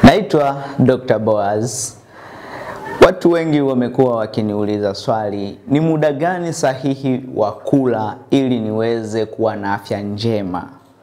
Naitwa Dr. Boaz. Watu wengi wamekuwa wakiniuliza swali, ni muda gani sahihi wa kula ili niweze kuwa na afya njema?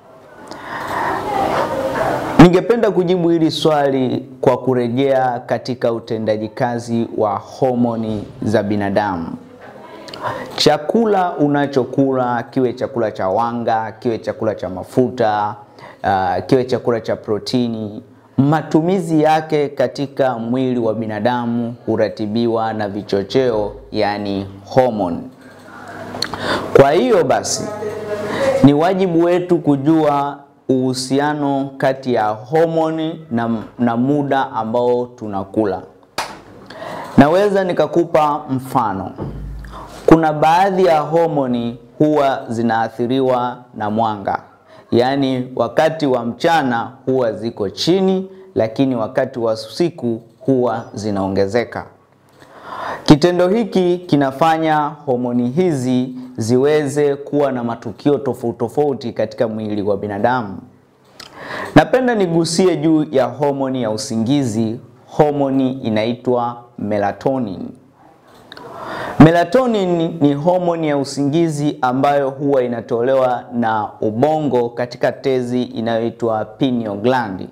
Ningependa kujibu hili swali kwa kurejea katika utendaji kazi wa homoni za binadamu. Chakula unachokula kiwe chakula cha wanga, kiwe chakula cha mafuta, uh, kiwe chakula cha protini, matumizi yake katika mwili wa binadamu huratibiwa na vichocheo, yani homoni. Kwa hiyo basi, ni wajibu wetu kujua uhusiano kati ya homoni na, na muda ambao tunakula. Naweza nikakupa mfano. Kuna baadhi ya homoni huwa zinaathiriwa na mwanga, yaani wakati wa mchana huwa ziko chini, lakini wakati wa usiku huwa zinaongezeka. Kitendo hiki kinafanya homoni hizi ziweze kuwa na matukio tofauti tofauti katika mwili wa binadamu. Napenda nigusie juu ya homoni ya usingizi. Homoni inaitwa melatonin. Melatonin ni homoni ya usingizi ambayo huwa inatolewa na ubongo katika tezi inayoitwa pineal gland.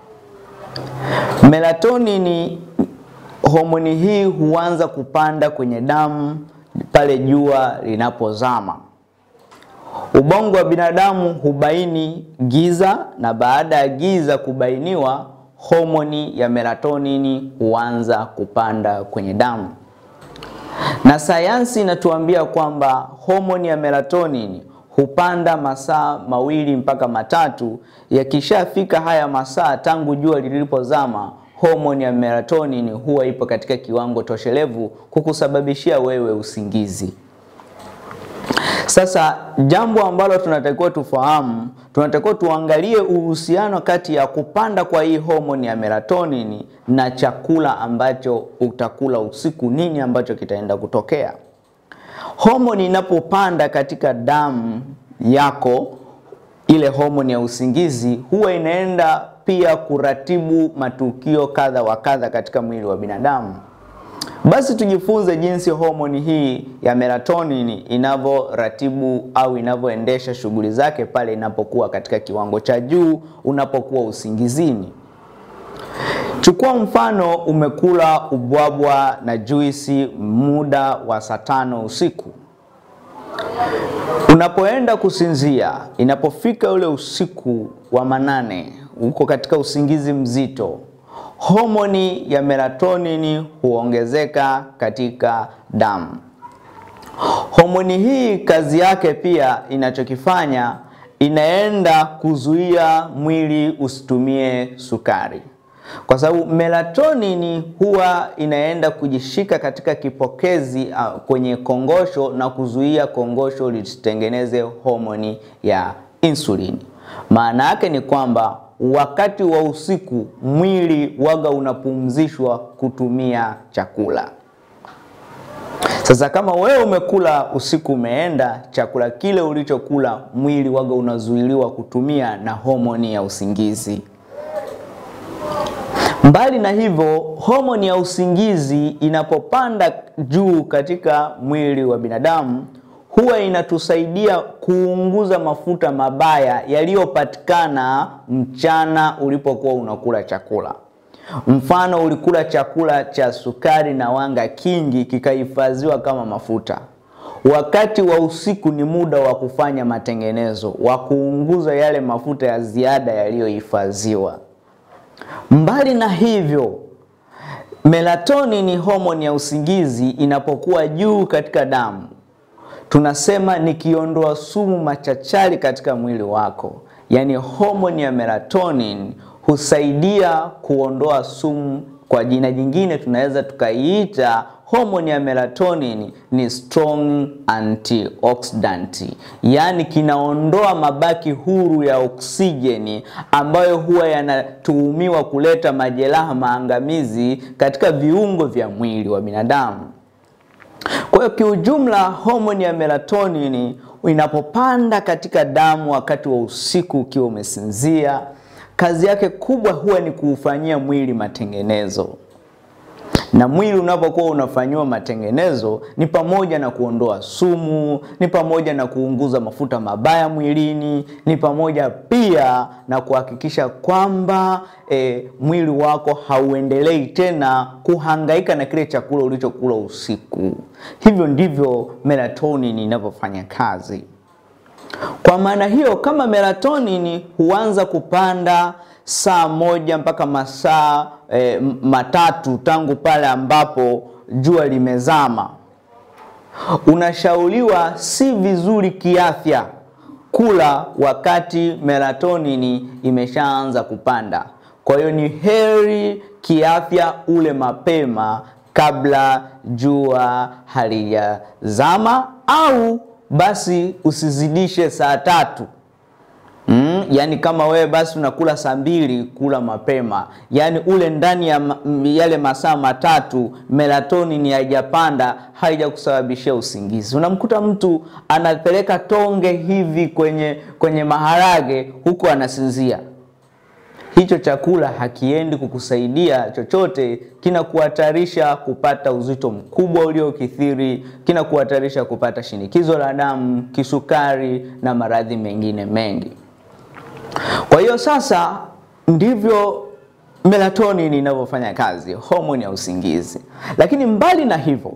Melatonin, homoni hii huanza kupanda kwenye damu pale jua linapozama. Ubongo wa binadamu hubaini giza, na baada ya giza kubainiwa, homoni ya melatonin huanza kupanda kwenye damu na sayansi inatuambia kwamba homoni ya melatonin hupanda masaa mawili mpaka matatu. Yakishafika haya masaa tangu jua lilipozama, homoni ya melatonin huwa ipo katika kiwango toshelevu kukusababishia wewe usingizi. Sasa jambo ambalo tunatakiwa tufahamu, tunatakiwa tuangalie uhusiano kati ya kupanda kwa hii homoni ya melatonin na chakula ambacho utakula usiku. Nini ambacho kitaenda kutokea? Homoni inapopanda katika damu yako, ile homoni ya usingizi huwa inaenda pia kuratibu matukio kadha wa kadha katika mwili wa binadamu. Basi tujifunze jinsi homoni hii ya melatonin inavyoratibu au inavyoendesha shughuli zake pale inapokuwa katika kiwango cha juu, unapokuwa usingizini. Chukua mfano, umekula ubwabwa na juisi muda wa saa tano usiku. Unapoenda kusinzia, inapofika ule usiku wa manane, uko katika usingizi mzito homoni ya melatonin huongezeka katika damu. Homoni hii kazi yake pia inachokifanya inaenda kuzuia mwili usitumie sukari, kwa sababu melatonin huwa inaenda kujishika katika kipokezi uh, kwenye kongosho na kuzuia kongosho lisitengeneze homoni ya insulin. Maana yake ni kwamba wakati wa usiku mwili waga unapumzishwa kutumia chakula. Sasa kama wewe umekula usiku, umeenda chakula kile ulichokula, mwili waga unazuiliwa kutumia na homoni ya usingizi. Mbali na hivyo, homoni ya usingizi inapopanda juu katika mwili wa binadamu huwa inatusaidia kuunguza mafuta mabaya yaliyopatikana mchana ulipokuwa unakula chakula. Mfano, ulikula chakula cha sukari na wanga kingi kikahifadhiwa kama mafuta. Wakati wa usiku ni muda wa kufanya matengenezo, wa kuunguza yale mafuta ya ziada yaliyohifadhiwa. Mbali na hivyo, melatonin ni homoni ya usingizi inapokuwa juu katika damu tunasema nikiondoa sumu machachari katika mwili wako, yaani homoni ya melatonin husaidia kuondoa sumu. Kwa jina jingine tunaweza tukaiita homoni ya melatonin ni strong antioxidant, yaani kinaondoa mabaki huru ya oksijeni ambayo huwa yanatuhumiwa kuleta majeraha maangamizi katika viungo vya mwili wa binadamu. Kwa hiyo kiujumla, homoni ya melatonin inapopanda katika damu wakati wa usiku ukiwa umesinzia, kazi yake kubwa huwa ni kuufanyia mwili matengenezo na mwili unapokuwa unafanyiwa matengenezo ni pamoja na kuondoa sumu, ni pamoja na kuunguza mafuta mabaya mwilini, ni pamoja pia na kuhakikisha kwamba e, mwili wako hauendelei tena kuhangaika na kile chakula ulichokula usiku. Hivyo ndivyo melatonin inavyofanya kazi. Kwa maana hiyo, kama melatonin huanza kupanda saa moja mpaka masaa e, matatu tangu pale ambapo jua limezama, unashauriwa si vizuri kiafya kula wakati melatonin imeshaanza kupanda. Kwa hiyo ni heri kiafya ule mapema kabla jua halijazama au basi usizidishe saa tatu. Mm, yani kama wewe basi unakula saa mbili, kula mapema, yani ule ndani ya ma, yale masaa matatu melatonin haijapanda, haijakusababishia usingizi. Unamkuta mtu anapeleka tonge hivi kwenye kwenye maharage huku anasinzia. Hicho chakula hakiendi kukusaidia chochote, kinakuhatarisha kupata uzito mkubwa uliokithiri, kinakuhatarisha kupata shinikizo la damu, kisukari na maradhi mengine mengi. Kwa hiyo sasa ndivyo melatonin inavyofanya kazi, homoni ya usingizi. Lakini mbali na hivyo,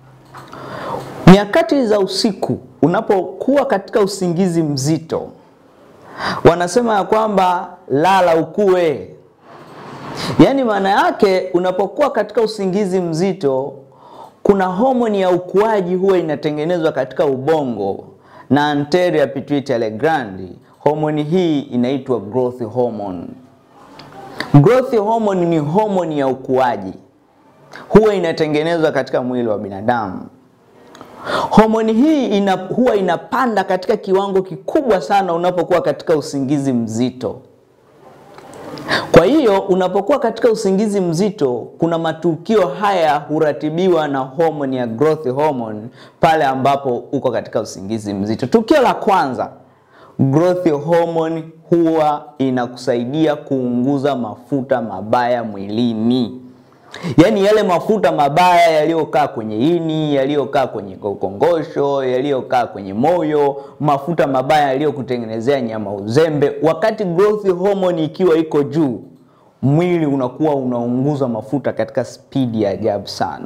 nyakati za usiku unapokuwa katika usingizi mzito, wanasema ya kwamba lala ukue. Yaani maana yake unapokuwa katika usingizi mzito, kuna homoni ya ukuaji huwa inatengenezwa katika ubongo na anterior pituitary gland. Homoni hii inaitwa growth hormone. Growth hormone ni homoni ya ukuaji, huwa inatengenezwa katika mwili wa binadamu. Homoni hii ina, huwa inapanda katika kiwango kikubwa sana unapokuwa katika usingizi mzito. Kwa hiyo unapokuwa katika usingizi mzito, kuna matukio haya huratibiwa na homoni ya growth hormone pale ambapo uko katika usingizi mzito. Tukio la kwanza, growth hormone huwa inakusaidia kuunguza mafuta mabaya mwilini. Yaani yale mafuta mabaya yaliyokaa kwenye ini, yaliyokaa kwenye kongosho, yaliyokaa kwenye moyo, mafuta mabaya yaliyokutengenezea nyama uzembe. Wakati growth hormone ikiwa iko juu, mwili unakuwa unaunguza mafuta katika spidi ya ajabu sana.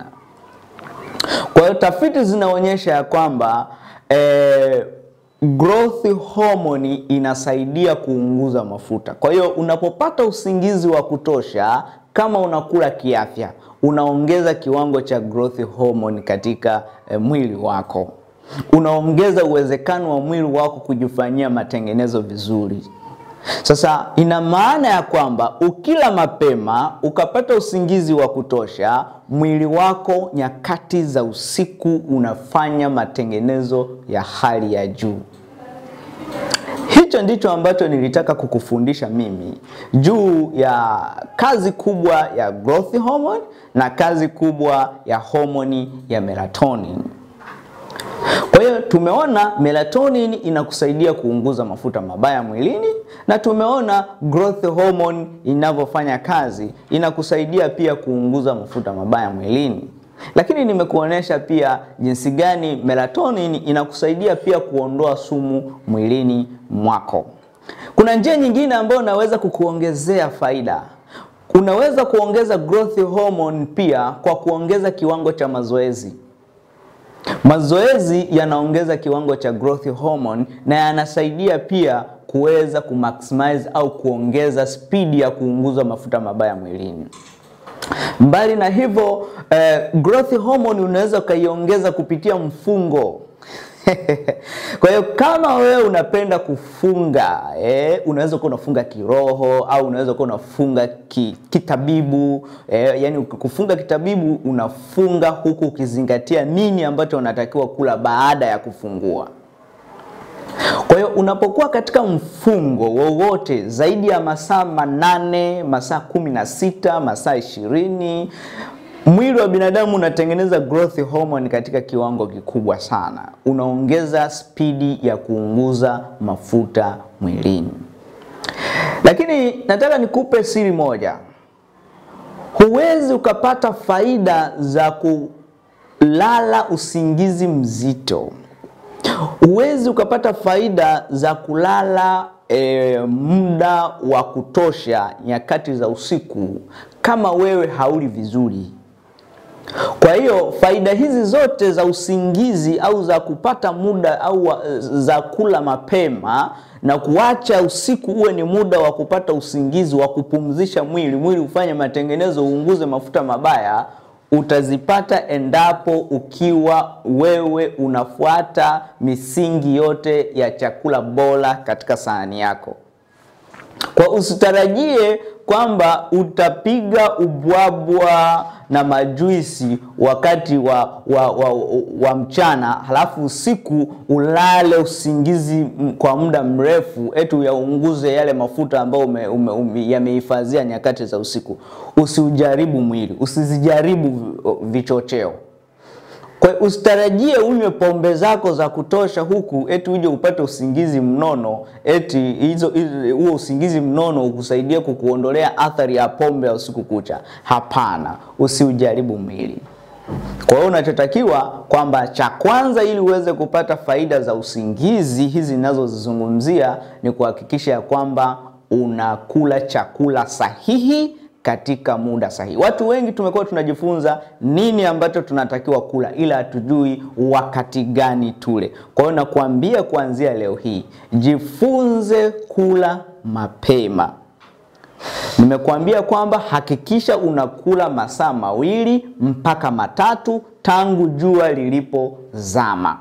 Kwa hiyo tafiti zinaonyesha ya kwamba eh, growth hormone inasaidia kuunguza mafuta. Kwa hiyo unapopata usingizi wa kutosha kama unakula kiafya, unaongeza kiwango cha growth hormone katika e, mwili wako, unaongeza uwezekano wa mwili wako kujifanyia matengenezo vizuri. Sasa ina maana ya kwamba ukila mapema ukapata usingizi wa kutosha, mwili wako nyakati za usiku unafanya matengenezo ya hali ya juu. Hicho ndicho ambacho nilitaka kukufundisha mimi juu ya kazi kubwa ya growth hormone na kazi kubwa ya homoni ya melatonin. Kwa hiyo tumeona melatonin inakusaidia kuunguza mafuta mabaya mwilini na tumeona growth hormone inavyofanya kazi inakusaidia pia kuunguza mafuta mabaya mwilini. Lakini nimekuonesha pia jinsi gani melatonin inakusaidia pia kuondoa sumu mwilini mwako. Kuna njia nyingine ambayo unaweza kukuongezea faida. Unaweza kuongeza growth hormone pia kwa kuongeza kiwango cha mazoezi. Mazoezi yanaongeza kiwango cha growth hormone na yanasaidia pia kuweza kumaximize au kuongeza spidi ya kuunguza mafuta mabaya mwilini. Mbali na hivyo eh, growth hormone unaweza ukaiongeza kupitia mfungo. Kwa hiyo kama wewe unapenda kufunga eh, unaweza kuwa unafunga kiroho au unaweza kuwa unafunga ki, kitabibu eh, yani kufunga kitabibu unafunga huku ukizingatia nini ambacho unatakiwa kula baada ya kufungua. Kwa hiyo unapokuwa katika mfungo wowote zaidi ya masaa manane, masaa kumi na sita, masaa ishirini, mwili wa binadamu unatengeneza growth hormone katika kiwango kikubwa sana, unaongeza spidi ya kuunguza mafuta mwilini. Lakini nataka nikupe siri moja. Huwezi ukapata faida za kulala usingizi mzito. Huwezi ukapata faida za kulala e, muda wa kutosha nyakati za usiku kama wewe hauli vizuri. Kwa hiyo faida hizi zote za usingizi au za kupata muda au za kula mapema na kuacha usiku uwe ni muda wa kupata usingizi wa kupumzisha mwili, mwili ufanye matengenezo, uunguze mafuta mabaya, utazipata endapo ukiwa wewe unafuata misingi yote ya chakula bora katika sahani yako. Kwa usitarajie kwamba utapiga ubwabwa na majuisi wakati wa, wa, wa, wa mchana halafu usiku ulale usingizi kwa muda mrefu eti uyaunguze yale mafuta ambayo yamehifadhia nyakati za usiku. Usiujaribu mwili, usizijaribu vichocheo. Kwa usitarajie unywe pombe zako za kutosha huku eti uje upate usingizi mnono, eti hizo huo usingizi mnono ukusaidia kukuondolea athari ya pombe ya usiku kucha. Hapana, usiujaribu mwili. Kwa hiyo unachotakiwa kwamba cha kwanza, ili uweze kupata faida za usingizi hizi ninazozizungumzia, ni kuhakikisha ya kwamba unakula chakula sahihi katika muda sahihi. Watu wengi tumekuwa tunajifunza nini ambacho tunatakiwa kula, ila hatujui wakati gani tule. Kwa hiyo nakuambia kuanzia leo hii, jifunze kula mapema. Nimekuambia kwamba hakikisha unakula masaa mawili mpaka matatu tangu jua lilipozama.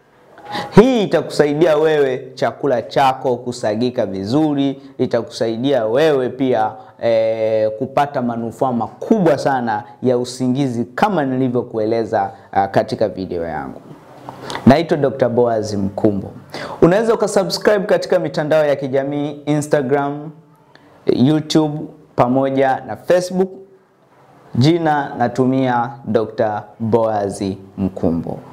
Hii itakusaidia wewe chakula chako kusagika vizuri, itakusaidia wewe pia e, kupata manufaa makubwa sana ya usingizi kama nilivyokueleza uh, katika video yangu. Naitwa Dr. Boaz Mkumbo. Unaweza ukasubscribe katika mitandao ya kijamii Instagram, YouTube pamoja na Facebook. Jina natumia Dr. Boaz Mkumbo.